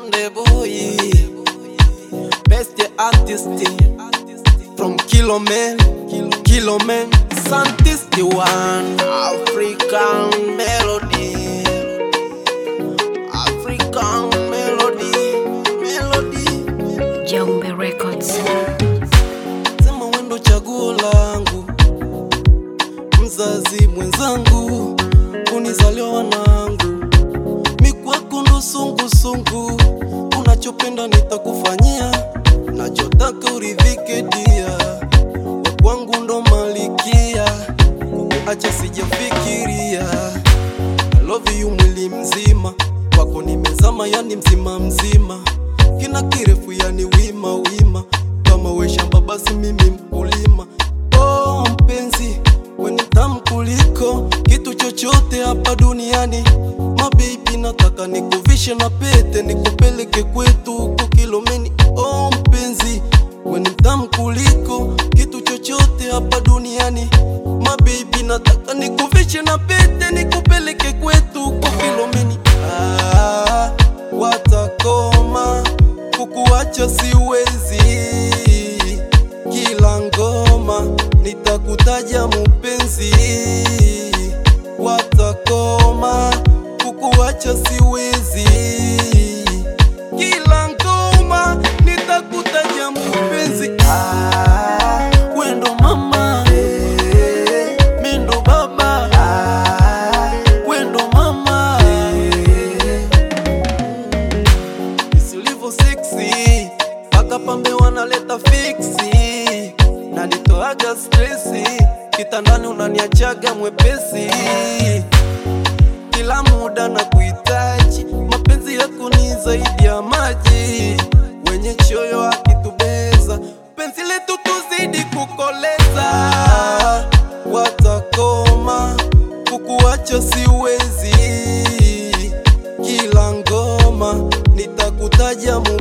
Konde boy, best artist from Kilomen, Kilomen, Santis the one, African melody, African melody, melody. Jombe Records. Sema wendo chaguo langu, mzazi mwenzangu, kunizalia wanangu, mikwako ndo sungusungu, unachopenda nitakufanyia, nachotaka uridhike dia, wakwangu ndo malikia, acha sijafikiria, I love you mwili mzima, kwako nimezama, yani mzima mzima, kina kirefu yani wima wima, kama we shamba basi mimi mkulima. Oh mpenzi, we ni tamu kuliko kitu chochote hapa duniani. Mabibi, nataka nikuvishe na pete, nikupeleke kwetu huko Kilomeni. Oh mpenzi, we ni tamu kuliko kitu chochote hapa duniani. Mabibi, nataka nikuvishe na pete, nikupeleke kwetu huko Kilomeni. Ah, watakoma kukuacha siwezi, kila ngoma nitakutaja mupenzi, watakoma kukuacha siwezi, kila ngoma nitakutaja mupenzi. Ah, wendo mama, eh, mindo baba, ah, wendo mama, eh, isilivyo seksi mpaka pambe wanaleta fiksi na nitoaga stresi kitandani unaniachaga mwepesi kila muda na kuhitaji mapenzi yako ni zaidi ya maji wenye choyo akitubeza penzi letu tuzidi kukoleza watakoma kukuacha siwezi kila ngoma nitakutaja mu